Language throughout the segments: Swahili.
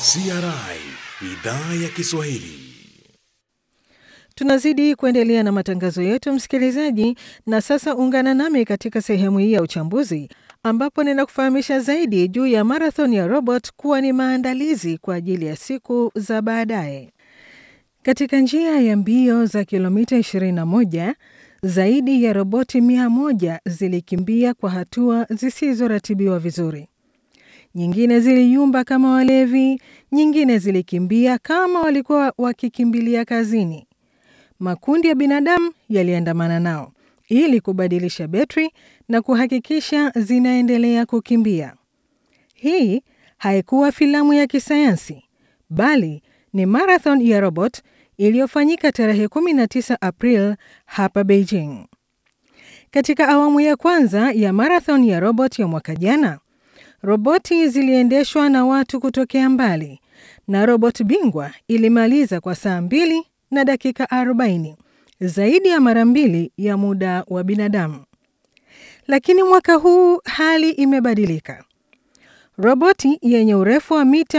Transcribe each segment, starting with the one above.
CRI idhaa ya Kiswahili. Tunazidi kuendelea na matangazo yetu msikilizaji, na sasa ungana nami katika sehemu hii ya uchambuzi ambapo ninakufahamisha zaidi juu ya marathon ya robot kuwa ni maandalizi kwa ajili ya siku za baadaye. Katika njia ya mbio za kilomita 21 zaidi ya roboti 100 zilikimbia kwa hatua zisizoratibiwa vizuri. Nyingine ziliyumba kama walevi, nyingine zilikimbia kama walikuwa wakikimbilia kazini. Makundi ya binadamu yaliandamana nao ili kubadilisha betri na kuhakikisha zinaendelea kukimbia. Hii haikuwa filamu ya kisayansi, bali ni marathon ya robot iliyofanyika tarehe 19 April hapa Beijing. Katika awamu ya kwanza ya marathon ya robot ya mwaka jana, roboti ziliendeshwa na watu kutokea mbali na robot bingwa ilimaliza kwa saa mbili na dakika 40, zaidi ya mara mbili ya muda wa binadamu. Lakini mwaka huu hali imebadilika. Roboti yenye urefu wa mita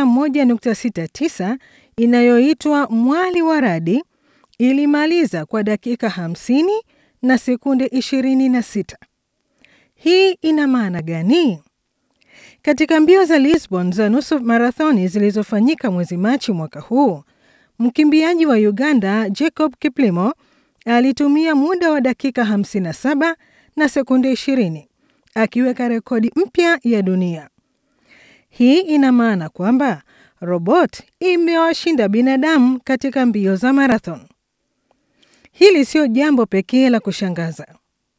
1.69 inayoitwa mwali wa radi ilimaliza kwa dakika 50 na sekunde 26. Hii ina maana gani? Katika mbio za Lisbon za nusu marathoni zilizofanyika mwezi Machi mwaka huu, mkimbiaji wa Uganda Jacob Kiplimo alitumia muda wa dakika 57 na sekunde 20 akiweka rekodi mpya ya dunia. Hii ina maana kwamba robot imewashinda binadamu katika mbio za marathon. Hili sio jambo pekee la kushangaza.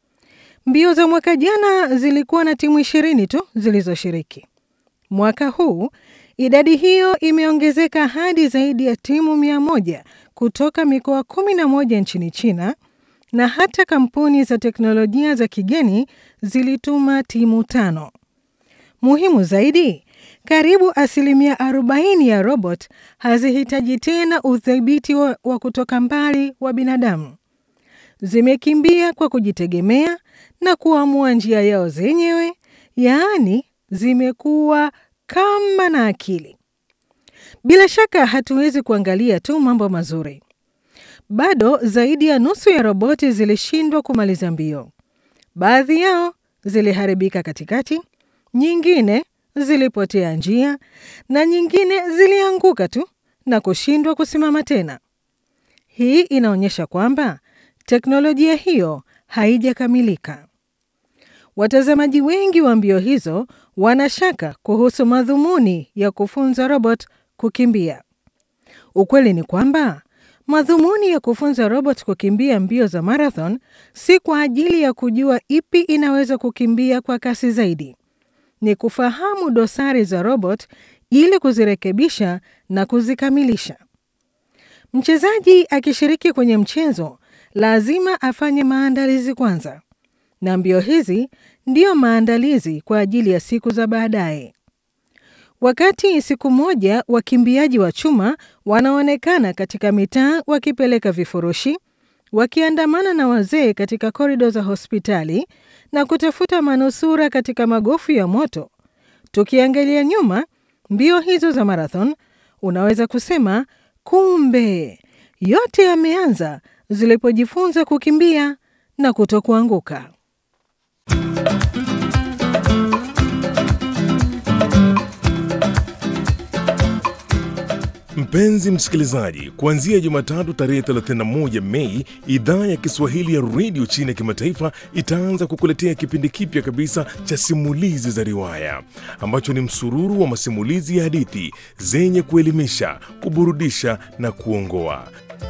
Mbio za mwaka jana zilikuwa na timu ishirini tu zilizoshiriki. Mwaka huu idadi hiyo imeongezeka hadi zaidi ya timu mia moja kutoka mikoa kumi na moja nchini China, na hata kampuni za teknolojia za kigeni zilituma timu tano. Muhimu zaidi, karibu asilimia 40 ya robot hazihitaji tena udhibiti wa, wa kutoka mbali wa binadamu. Zimekimbia kwa kujitegemea na kuamua njia yao zenyewe, yaani zimekuwa kama na akili. Bila shaka hatuwezi kuangalia tu mambo mazuri. Bado zaidi ya nusu ya roboti zilishindwa kumaliza mbio. Baadhi yao ziliharibika katikati, nyingine zilipotea njia na nyingine zilianguka tu na kushindwa kusimama tena. Hii inaonyesha kwamba teknolojia hiyo haijakamilika. Watazamaji wengi wa mbio hizo wanashaka kuhusu madhumuni ya kufunza robot kukimbia. Ukweli ni kwamba madhumuni ya kufunza robot kukimbia mbio za marathon si kwa ajili ya kujua ipi inaweza kukimbia kwa kasi zaidi. Ni kufahamu dosari za robot ili kuzirekebisha na kuzikamilisha. Mchezaji akishiriki kwenye mchezo lazima afanye maandalizi kwanza, na mbio hizi ndiyo maandalizi kwa ajili ya siku za baadaye. Wakati siku moja wakimbiaji wa chuma wanaonekana katika mitaa wakipeleka vifurushi, wakiandamana na wazee katika korido za hospitali na kutafuta manusura katika magofu ya moto. Tukiangalia nyuma mbio hizo za marathon, unaweza kusema kumbe yote yameanza zilipojifunza kukimbia na kutokuanguka. Mpenzi msikilizaji, kuanzia Jumatatu tarehe 31 Mei, idhaa ya Kiswahili ya redio chini ya kimataifa itaanza kukuletea kipindi kipya kabisa cha simulizi za riwaya ambacho ni msururu wa masimulizi ya hadithi zenye kuelimisha, kuburudisha na kuongoa.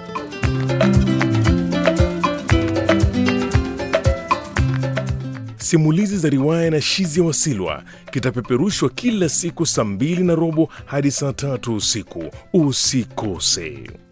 Simulizi za riwaya na Shizia Wasilwa kitapeperushwa kila siku saa mbili na robo hadi saa tatu usiku. Usikose.